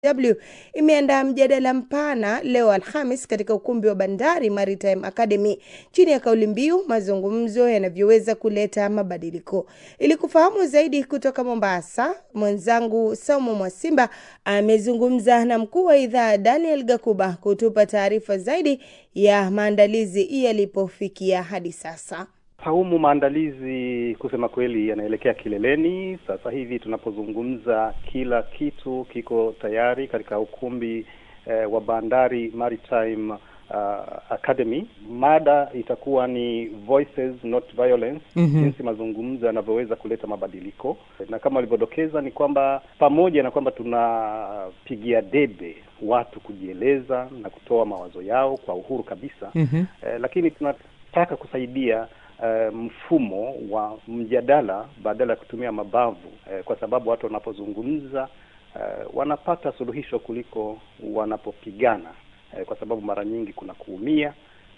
DW imeandaa mjadala mpana leo Alhamis katika ukumbi wa Bandari Maritime Academy chini ya kauli mbiu mazungumzo yanavyoweza kuleta mabadiliko. Ili kufahamu zaidi kutoka Mombasa, mwenzangu Saumu Mwasimba amezungumza na mkuu wa idhaa Daniel Gakuba kutupa taarifa zaidi ya maandalizi yalipofikia hadi sasa. Saumu, maandalizi kusema kweli yanaelekea kileleni. Sasa hivi tunapozungumza, kila kitu kiko tayari katika ukumbi eh, wa Bandari Maritime uh, Academy. Mada itakuwa ni Voices Not Violence, Mhm. jinsi mazungumzo yanavyoweza kuleta mabadiliko, na kama walivyodokeza ni kwamba pamoja na kwamba tunapigia debe watu kujieleza na kutoa mawazo yao kwa uhuru kabisa Mhm. eh, lakini tunataka kusaidia eh, mfumo wa mjadala badala ya kutumia mabavu eh, kwa sababu watu wanapozungumza eh, wanapata suluhisho kuliko wanapopigana eh, kwa sababu mara nyingi kuna kuumia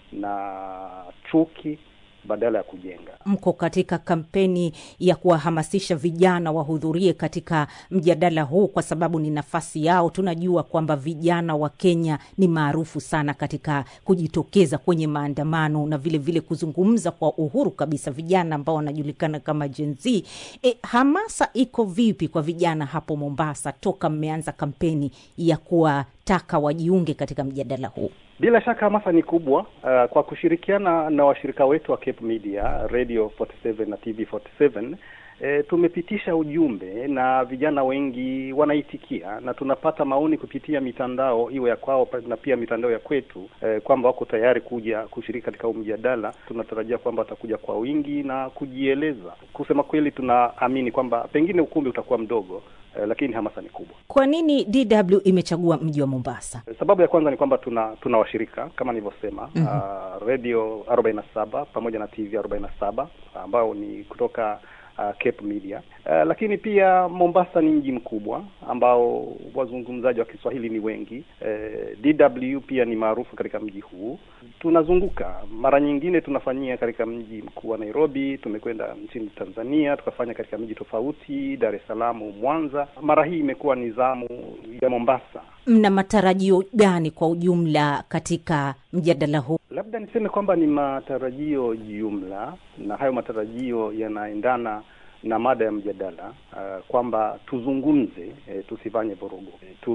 na chuki badala ya kujenga. Mko katika kampeni ya kuwahamasisha vijana wahudhurie katika mjadala huu kwa sababu ni nafasi yao. Tunajua kwamba vijana wa Kenya ni maarufu sana katika kujitokeza kwenye maandamano na vile vile kuzungumza kwa uhuru kabisa, vijana ambao wanajulikana kama Gen Z. E, hamasa iko vipi kwa vijana hapo Mombasa toka mmeanza kampeni ya kuwataka wajiunge katika mjadala huu? Bila shaka hamasa ni kubwa. Uh, kwa kushirikiana na washirika wetu wa Cape Media, Radio 47 na TV 47 E, tumepitisha ujumbe na vijana wengi wanaitikia na tunapata maoni kupitia mitandao iwe ya kwao na pia mitandao ya kwetu e, kwamba wako tayari kuja kushiriki katika huu mjadala. Tunatarajia kwamba watakuja kwa wingi na kujieleza. Kusema kweli, tunaamini kwamba pengine ukumbi utakuwa mdogo e, lakini hamasa ni kubwa. Kwa nini DW imechagua mji wa Mombasa? Sababu ya kwanza ni kwamba tuna tuna washirika kama nilivyosema, Mhm. uh, radio 47 pamoja na TV 47 ambao ni kutoka uh, Cape Media. Uh, lakini pia Mombasa ni mji mkubwa ambao wazungumzaji wa Kiswahili ni wengi. Uh, DW pia ni maarufu katika mji huu. Tunazunguka mara nyingine, tunafanyia katika mji mkuu wa Nairobi, tumekwenda nchini Tanzania, tukafanya katika miji tofauti, Dar es Salaam, Mwanza. Mara hii imekuwa ni zamu ya Mombasa. Mna matarajio gani kwa ujumla katika mjadala huu? Labda niseme kwamba ni matarajio jumla, na hayo matarajio yanaendana na mada ya mjadala uh, kwamba tuzungumze, eh, tusifanye vurugu.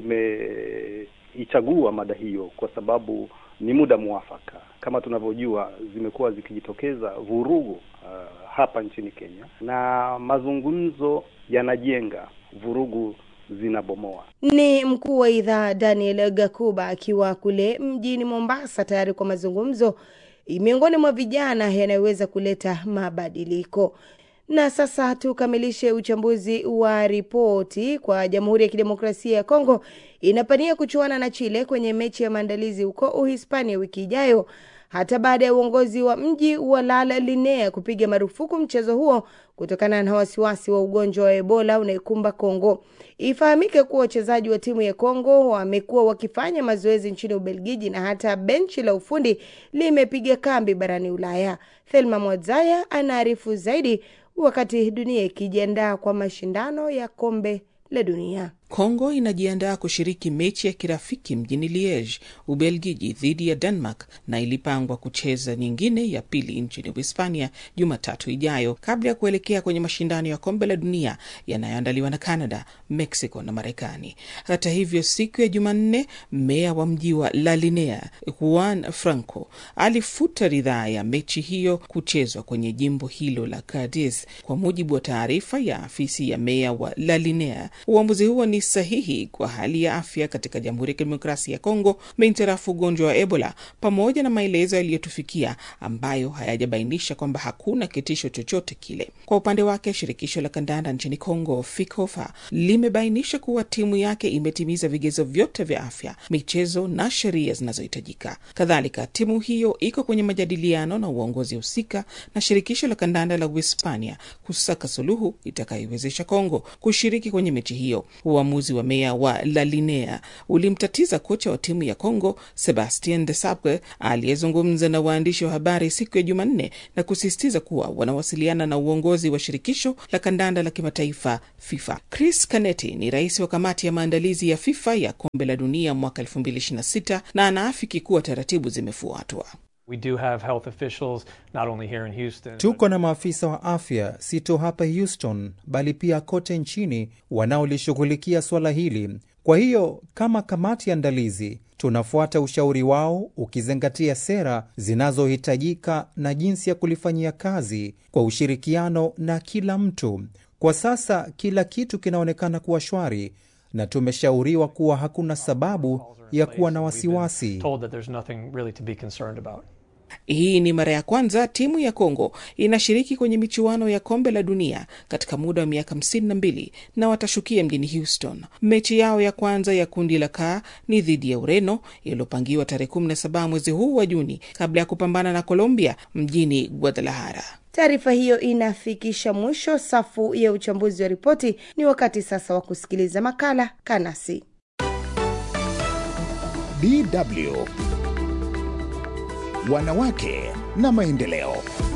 Tumeichagua mada hiyo kwa sababu ni muda mwafaka. Kama tunavyojua, zimekuwa zikijitokeza vurugu uh, hapa nchini Kenya, na mazungumzo yanajenga, vurugu zinabomoa. Ni mkuu wa idhaa Daniel Gakuba akiwa kule mjini Mombasa tayari kwa mazungumzo miongoni mwa vijana yanayoweza kuleta mabadiliko. Na sasa tukamilishe uchambuzi wa ripoti kwa Jamhuri ya Kidemokrasia ya Kongo inapania kuchuana na Chile kwenye mechi ya maandalizi huko Uhispania wiki ijayo hata baada ya uongozi wa mji wa La Linea kupiga marufuku mchezo huo kutokana na wasiwasi wa ugonjwa wa Ebola unaikumba Kongo. Ifahamike kuwa wachezaji wa timu ya Kongo wamekuwa wakifanya mazoezi nchini Ubelgiji na hata benchi la ufundi limepiga kambi barani Ulaya. Thelma Mwadzaya anaarifu zaidi, wakati dunia ikijiandaa kwa mashindano ya kombe la dunia. Kongo inajiandaa kushiriki mechi ya kirafiki mjini Liege, Ubelgiji dhidi ya Denmark na ilipangwa kucheza nyingine ya pili nchini Uhispania Jumatatu ijayo kabla ya kuelekea kwenye mashindano ya kombe la dunia yanayoandaliwa na Canada, Mexico na Marekani. Hata hivyo, siku ya Jumanne, meya wa mji wa La Linea Juan Franco alifuta ridhaa ya mechi hiyo kuchezwa kwenye jimbo hilo la Cadiz. Kwa mujibu wa taarifa ya afisi ya meya wa La Linea, uamuzi huo ni sahihi kwa hali ya afya katika Jamhuri ya Kidemokrasia ya Kongo mintarafu ugonjwa wa Ebola, pamoja na maelezo yaliyotufikia ambayo hayajabainisha kwamba hakuna kitisho chochote kile. Kwa upande wake, shirikisho la kandanda nchini Kongo FIKOFA limebainisha kuwa timu yake imetimiza vigezo vyote vya afya, michezo na sheria zinazohitajika. Kadhalika, timu hiyo iko kwenye majadiliano na uongozi husika na shirikisho la kandanda la Uhispania kusaka suluhu itakayoiwezesha Kongo kushiriki kwenye mechi hiyo. Uamuzi uamuzi wa meya wa La Linea ulimtatiza kocha wa timu ya Congo Sebastien de Sabre aliyezungumza na waandishi wa habari siku ya Jumanne na kusisitiza kuwa wanawasiliana na uongozi wa shirikisho la kandanda la kimataifa FIFA. Chris Canetti ni rais wa kamati ya maandalizi ya FIFA ya kombe la dunia mwaka 2026 na anaafiki kuwa taratibu zimefuatwa. We do have health officials not only here in Houston. Tuko na maafisa wa afya si tu hapa Houston, bali pia kote nchini wanaolishughulikia suala hili. Kwa hiyo kama kamati ya andalizi tunafuata ushauri wao, ukizingatia sera zinazohitajika na jinsi ya kulifanyia kazi kwa ushirikiano na kila mtu. Kwa sasa kila kitu kinaonekana kuwa shwari na tumeshauriwa kuwa hakuna sababu ya kuwa na wasiwasi. Told that there's nothing really to be concerned about. Hii ni mara ya kwanza timu ya Kongo inashiriki kwenye michuano ya kombe la dunia katika muda wa miaka hamsini na mbili na watashukia mjini Houston. Mechi yao ya kwanza ya kundi la K ni dhidi ya Ureno iliyopangiwa tarehe 17 mwezi huu wa Juni kabla ya kupambana na Colombia mjini Guadalajara. Taarifa hiyo inafikisha mwisho safu ya uchambuzi wa ripoti. Ni wakati sasa wa kusikiliza makala Kanasi. DW Wanawake na maendeleo.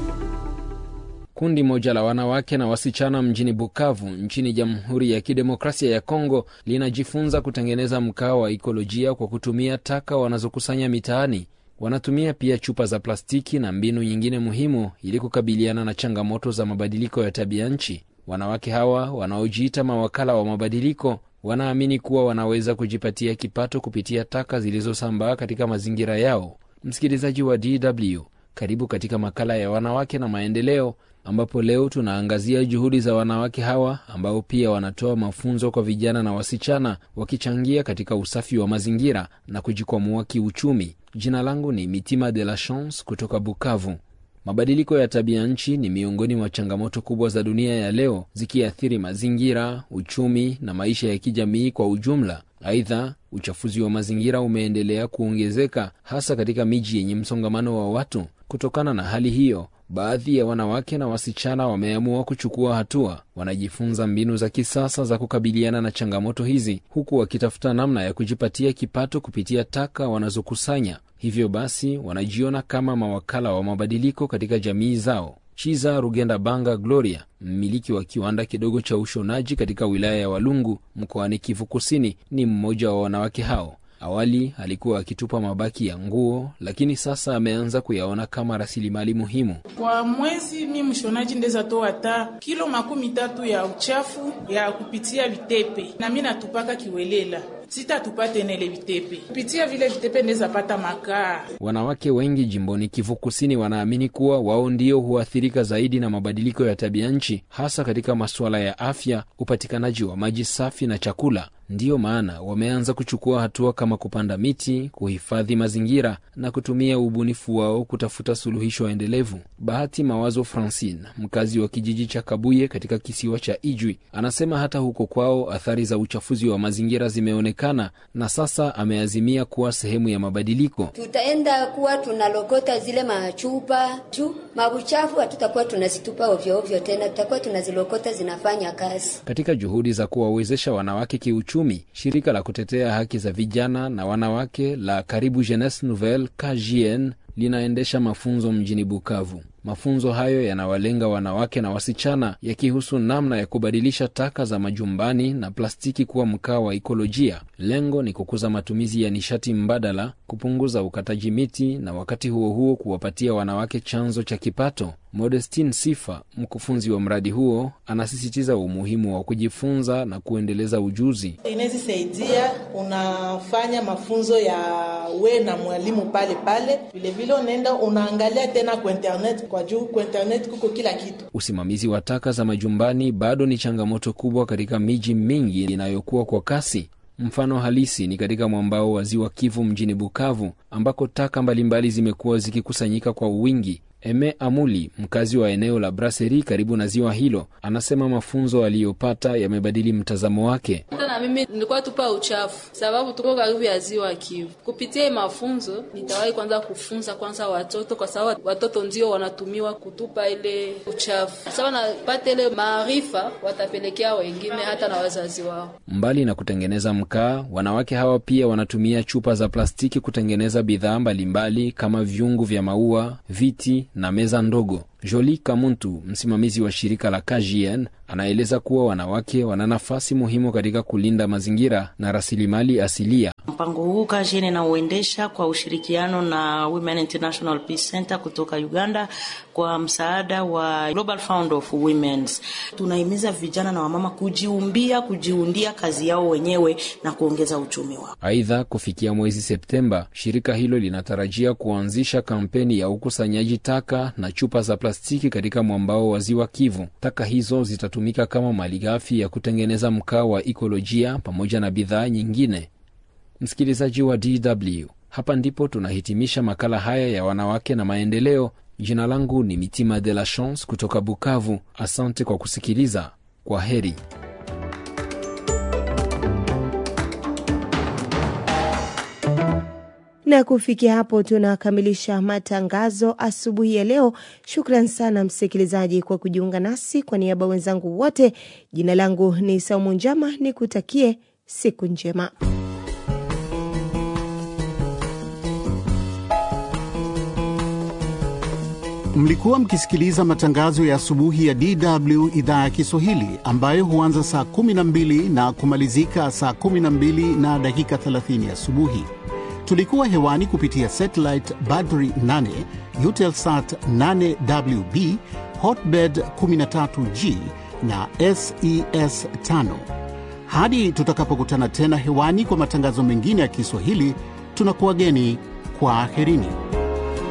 Kundi moja la wanawake na wasichana mjini Bukavu nchini Jamhuri ya Kidemokrasia ya Kongo linajifunza kutengeneza mkaa wa ikolojia kwa kutumia taka wanazokusanya mitaani. Wanatumia pia chupa za plastiki na mbinu nyingine muhimu ili kukabiliana na changamoto za mabadiliko ya tabia nchi. Wanawake hawa wanaojiita mawakala wa mabadiliko wanaamini kuwa wanaweza kujipatia kipato kupitia taka zilizosambaa katika mazingira yao. Msikilizaji wa DW, karibu katika makala ya wanawake na maendeleo, ambapo leo tunaangazia juhudi za wanawake hawa ambao pia wanatoa mafunzo kwa vijana na wasichana, wakichangia katika usafi wa mazingira na kujikwamua kiuchumi. Jina langu ni Mitima de la Chance kutoka Bukavu. Mabadiliko ya tabia nchi ni miongoni mwa changamoto kubwa za dunia ya leo, zikiathiri mazingira, uchumi na maisha ya kijamii kwa ujumla. Aidha, uchafuzi wa mazingira umeendelea kuongezeka hasa katika miji yenye msongamano wa watu. Kutokana na hali hiyo, baadhi ya wanawake na wasichana wameamua kuchukua hatua. Wanajifunza mbinu za kisasa za kukabiliana na changamoto hizi, huku wakitafuta namna ya kujipatia kipato kupitia taka wanazokusanya. Hivyo basi, wanajiona kama mawakala wa mabadiliko katika jamii zao. Chiza Rugenda Banga Gloria, mmiliki wa kiwanda kidogo cha ushonaji katika wilaya ya Walungu mkoani Kivu Kusini, ni mmoja wa wanawake hao. Awali alikuwa akitupa mabaki ya nguo, lakini sasa ameanza kuyaona kama rasilimali muhimu. Kwa mwezi mi mshonaji ndeza toa hata kilo makumi tatu ya uchafu ya kupitia vitepe, na mi natupaka kiwelela sitatupa tena ile vitepe kupitia vile vitepe ndeza pata makaa. Wanawake wengi jimboni Kivu Kusini wanaamini kuwa wao ndio huathirika zaidi na mabadiliko ya tabia nchi, hasa katika masuala ya afya, upatikanaji wa maji safi na chakula. Ndiyo maana wameanza kuchukua hatua kama kupanda miti, kuhifadhi mazingira na kutumia ubunifu wao kutafuta suluhisho endelevu. Bahati Mawazo Francine, mkazi wa kijiji cha Kabuye katika kisiwa cha Ijwi, anasema hata huko kwao athari za uchafuzi wa mazingira zimeonekana na sasa ameazimia kuwa sehemu ya mabadiliko. Tutaenda kuwa tunalokota zile machupa juu mabuchafu, hatutakuwa tunazitupa ovyo ovyo tena, tutakuwa tunazilokota zinafanya kazi. Katika juhudi za kuwawezesha wanawake kiuchumi, shirika la kutetea haki za vijana na wanawake la Karibu Jeunesse Nouvelle KJN linaendesha mafunzo mjini Bukavu. Mafunzo hayo yanawalenga wanawake na wasichana, yakihusu namna ya kubadilisha taka za majumbani na plastiki kuwa mkaa wa ikolojia. Lengo ni kukuza matumizi ya nishati mbadala, kupunguza ukataji miti na wakati huo huo kuwapatia wanawake chanzo cha kipato. Modestine Sifa, mkufunzi wa mradi huo, anasisitiza umuhimu wa kujifunza na kuendeleza ujuzi. Inaweza saidia, unafanya mafunzo ya we na mwalimu pale pale, vilevile unaenda unaangalia tena kwa internet, kwa juu kwa internet kuko kila kitu. Usimamizi wa taka za majumbani bado ni changamoto kubwa katika miji mingi inayokuwa kwa kasi. Mfano halisi ni katika mwambao wa ziwa Kivu mjini Bukavu, ambako taka mbalimbali zimekuwa zikikusanyika kwa wingi. Eme Amuli, mkazi wa eneo la Braseri karibu na ziwa hilo, anasema mafunzo aliyopata yamebadili mtazamo wake. Hata na mimi nilikuwa tupa uchafu, sababu tuko karibu ya ziwa Kivu. Kupitia mafunzo, nitawahi kwanza kufunza kwanza watoto, kwa sababu watoto ndio wanatumiwa kutupa ile uchafu. Sasa wanapata ile maarifa, watapelekea wengine hata na wazazi wao. Mbali na kutengeneza mkaa, wanawake hawa pia wanatumia chupa za plastiki kutengeneza bidhaa mbalimbali kama vyungu vya maua, viti na meza ndogo. Jolie Kamuntu, msimamizi wa shirika la KGN, anaeleza kuwa wanawake wana nafasi muhimu katika kulinda mazingira na rasilimali asilia. Mpango huu KGN inauendesha kwa ushirikiano na Women International Peace Center kutoka Uganda kwa msaada wa Global Fund of Women's. Tunahimiza vijana na wamama kujiumbia, kujiundia kazi yao wenyewe na kuongeza uchumi wao. Aidha, kufikia mwezi Septemba, shirika hilo linatarajia kuanzisha kampeni ya ukusanyaji taka na chupa za plastiki katika mwambao wa ziwa Kivu. Taka hizo zitatumika kama malighafi ya kutengeneza mkaa wa ikolojia pamoja na bidhaa nyingine. Msikilizaji wa DW, hapa ndipo tunahitimisha makala haya ya wanawake na maendeleo. Jina langu ni Mitima de la Chance kutoka Bukavu. Asante kwa kusikiliza. Kwa heri. na kufikia hapo tunakamilisha matangazo asubuhi ya leo. Shukran sana msikilizaji kwa kujiunga nasi. Kwa niaba wenzangu wote, jina langu ni Saumu Njama, nikutakie siku njema. Mlikuwa mkisikiliza matangazo ya asubuhi ya DW idhaa ya Kiswahili ambayo huanza saa 12 na kumalizika saa 12 na dakika 30 asubuhi. Tulikuwa hewani kupitia satellite Badri 8, Eutelsat 8WB, Hotbird 13G na SES 5. Hadi tutakapokutana tena hewani kwa matangazo mengine ya Kiswahili, tunakuwageni kwa aherini.